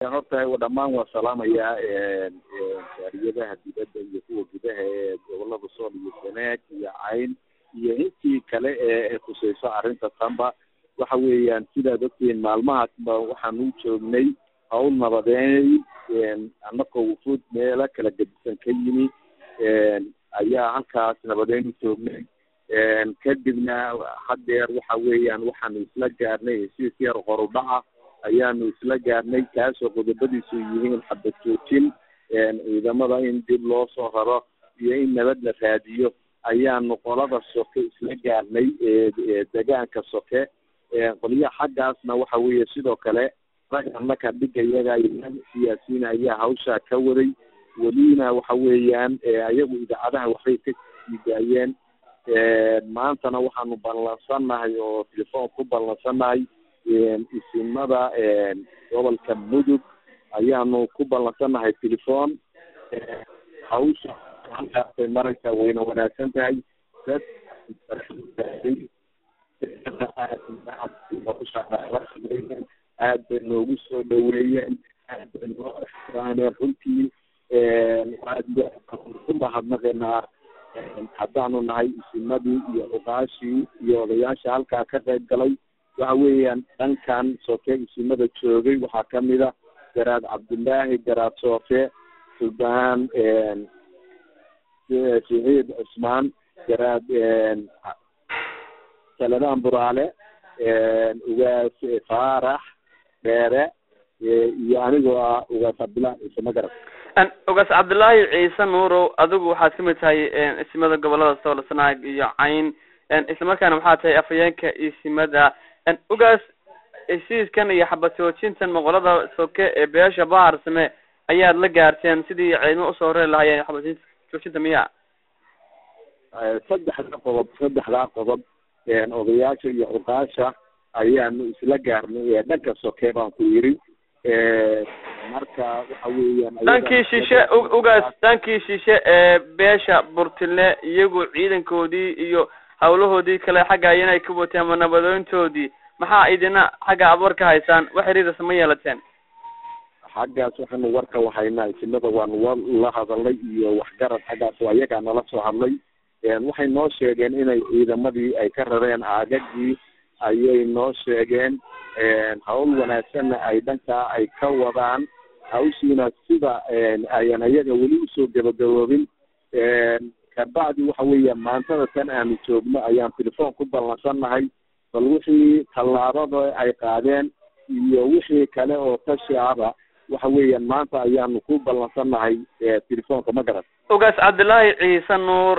horta dhammaan waa salaamayaa jaariyadaha dibadda iyo kuwa gudaha ee gobolada sool iyo sanaag iyo cayn iyo intii kale ee khuseyso arrinta tanba waxa weeyaan sidaad ogtihiin maalmahaasba waxaan u joognay hawl nabadeey annakoo wufuud meelo kala gedisan ka yimi ayaa halkaas nabadeyn u joognay kadibna haddeer waxa weeyaan waxaanu isla gaarnay heshiis yar horudhaca ayaanu isla gaarnay kaasoo qodobadiisu yihiin xabad joojin ciidamada in dib loo soo raro iyo in nabad la raadiyo ayaanu qolada soke isla gaarnay degaanka soke qolyaha xaggaasna waxa weeye sidoo kale rag annaka dhiga iyaga siyaasiyiin ayaa hawshaa ka waday welina waxa weeyaan ayagu idaacadaha waxbay ka sii daayeen maantana waxaanu ballansannahay oo telefoon ku ballansannahay isimada gobolka mudug ayaanu ku ballansannahay telefoon hawsha halkaasay maraysaa wayna wanaagsan tahay dad aad bay noogu soo dhaweeyeen aad bay noo ixtiraameen runtii ku mahadnaqaynaa haddaanu nahay isimadii iyo ogaashii iyo odayaasha halkaa ka qayb galay waxa weeyaan dhankan soke isimada joogay waxaa kamid a garaad cabdullaahi garaad soofe sulbaan siciid cusmaan garaad saladaan buraale ugaas faarax dheere iyo anigoo ah ugaas cabdullaahi ciise magarab ugaas cabdullaahi ciise nuurow adigu waxaad kamid tahay isimada gobolada sool sanaag iyo cayn islamarkaana waxaa tahay afhayeenka isimada ugaas heshiiskan iyo xabad joojintan moqolada soke ee beesha bahar same ayaad la gaarteen sidii ciidamo usoo horeri lahaayeen xabad joojinta miya saddexda qodob saddexdaa qodob odayaasha iyo cuqaasha ayaanu isla gaarnay dhanka soke baan ku yiri marka waxa weeyaan dhankii shishe ugaas dhankii shishe ee beesha burtile iyagu ciidankoodii iyo hawlahoodii kale xagga inay ka wateen ama nabadoyntoodii maxaa idina xagga aad war ka haysaan wax xiriirasa ma yeelateen xaggaas waxaanu warka wahaynaa isimada waanu la hadalnay iyo waxgarad xaggaas oo ayagaa nala soo hadlay waxay noo sheegeen inay ciidamadii ay ka rareen aagagii ayay noo sheegeen hawl wanaagsanna ay dhankaa ay ka wadaan hawshiina sida ayan ayaga weli usoo gabagaboobin kabacdi waxa weeya maantada tan aanu joogno ayaan telefoon ku ballansannahay bal wixii tallaabada ay qaadeen iyo wixii kale oo tashi aba waxa weeyaan maanta ayaanu ku ballansannahay telefoonka ma garan ugaas cabdullaahi ciise nuur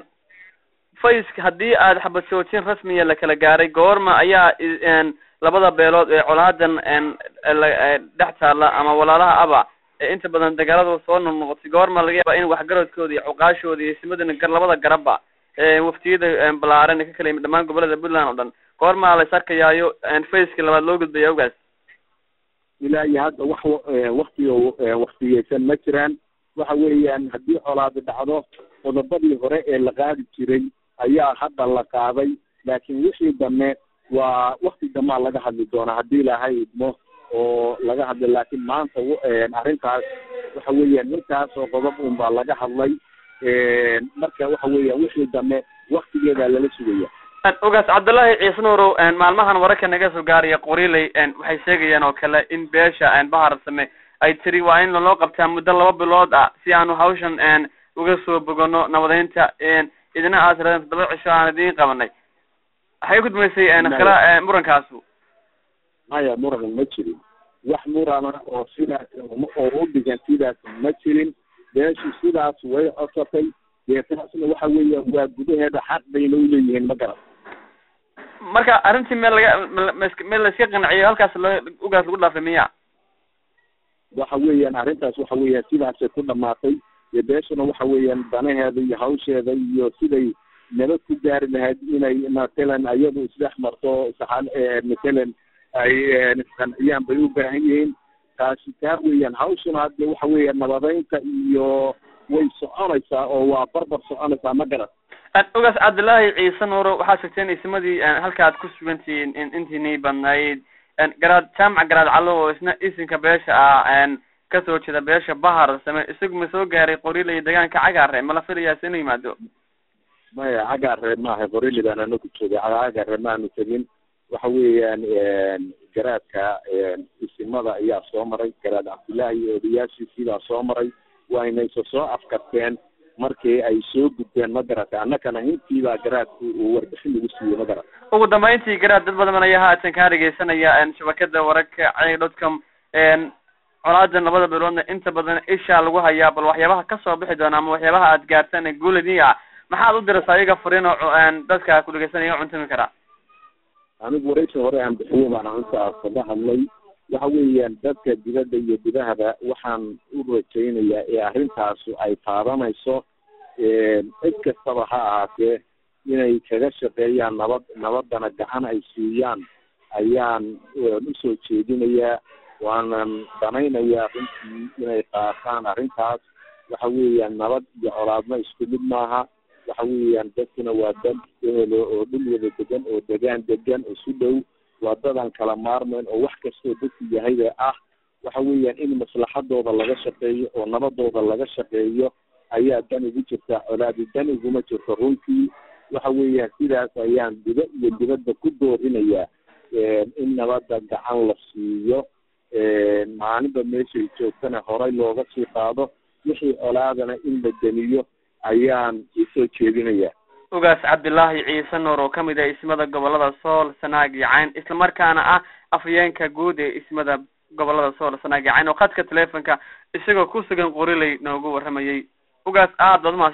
faysk haddii aad xabad joojin rasmiya la kala gaaray goorma ayaa labada beelood ee colaadan dhex taalla ama walaalaha aba ee inta badan dagaalada soo noqnoqotay goorma laga yaaba in waxgaradkooda iyo cuqaashooda iyo simadana gar labada garabba waftiyada balaaran ka kala yimid dhamaan gobolada puntland oo dhan goormaa lays arkayaayo faceka labaad loo gudbaya ogaas ilaa iyo hadda wax waktigo waktiyeysan ma jiraan waxa weeyaan haddii colaadi dhacdo qodobadii hore ee la qaadi jiray ayaa hadda la qaaday laakiin wixii dambe waa wakti damaa laga hadli doonaa haddii ilaahay idmo oo laga hadla laakiin maanta arrintaas waxa weeyaan intaas oo qodob un baa laga hadlay marka waxa weeyaan wixii dambe waktigeedaa lala sugaya ogaas cabdullaahi ciise nuurow maalmahan wararka naga soo gaaraya qoriley waxay sheegayaan oo kale in beesha bahar same ay tiri waa in loo qabtaa muddo laba bilood ah si aanu hawshan uga soo bogano nabadeynta idina aad tiradeen toddoba cisho aan idiin qabanay waxay gudmaysay kala murankaasu maya muran ma jirin wax murana oo sidaas oo u dhigan sidaas ma jirin beeshu sidaas way codsatay dee taasna waxa weeyaan waa gudaheeda xaq bayna uleeyihiin ma garan marka arrintii meel laga meel layska qanciyo halkaas lo ugaas lagu dhaafay miya waxa weeyaan arrintaas waxa weeyaan sidaasay ku dhamaatay dee beeshuna waxa weeyaan danaheeda iyo hawsheeda iyo siday nabad ku gaari lahayd inay matalan ayadu isdhex marto saxan matalan ay isqanciyaan bay u baahan yihiin taasi taa weeyaan hawshuna hadde waxa weeyaan nabadeynta iyo way soconaysaa oo waa barbar soconaysaa ma garan ogaas cabdullaahi ciise nuuro waxaad sheegteen isimadii halka aad ku sugantihiin intiinii badnayd garaad jaamac garaad callo oo isna isinka beesha ah kasoo jeeda beesha bahar same isagu ma soo gaaray qorile iyo deegaanka cagaare ma la filayaase inuu yimaado maya cagaare maaha qorile baan anaku joogay cagaare maanu tegin waxa weeyaan garaadka isimada ayaa soo maray garaad cabdullaahi iyo odayaashiisii baa soo maray wayna isa soo afkarteen markii ay soo gudbeen magarata annakana intiibaa garaadku uu warbixin lagu siiyey magarata ugu dambeyntii garaad dad badan ayaa haatan kaa dhegeysanaya shabakada wararka cay dotcom colaadan labada beeloodna inta badan ishaa lagu hayaa bal waxyaabaha kasoo bixi doona ama waxyaabaha aad gaartaan ee guuladii ah maxaad u dirasa ayaga fariin oo dadka ku dhegeysanaya cuntami karaa anigu waraysi hore aan bixiyo baan arrintaas kaga hadlay waxa weeyaan dadka dibadda iyo gudahaba waxaan u rajaynayaa ee arrintaasu ay taabanayso cid kastaba ha ahaatee inay kaga shaqeeyaan nabad nabadana gacan ay siiyaan ayaan usoo jeedinayaa waanan danaynayaa runtii inay qaataan arrintaas waxa weeyaan nabad iyo colaadna isku mid maaha waxa weeyaan dadkuna waa dad ehelo oo dhul wada degan oo degaan degan isu dhow waa dadaan kala maarmayn oo wax kastoo dadku yahayba ah waxa weeyaan in maslaxadooda laga shaqeeyo oo nabadooda laga shaqeeyo ayaa dan ugu jirta colaadi dan iguma jirto runtii waxa weeyaan sidaas ayaan diba iyo dibadda ku doorinayaa in nabadda gacan la siiyo maalinba meeshay joogtana horay looga sii qaado wixii colaadana in la demiyo ayaan usoo jeedinayaa ugaas cabdilaahi ciise nuur oo kamid ah ismada gobolada sool sanaag iyo cayn islamarkaana ah afhayeenka guud ee ismada gobolada sool sanaag iyo cayn oo khadka telefonka isagoo ku sugan qorilay noogu waramayay ugaas aad baad umahad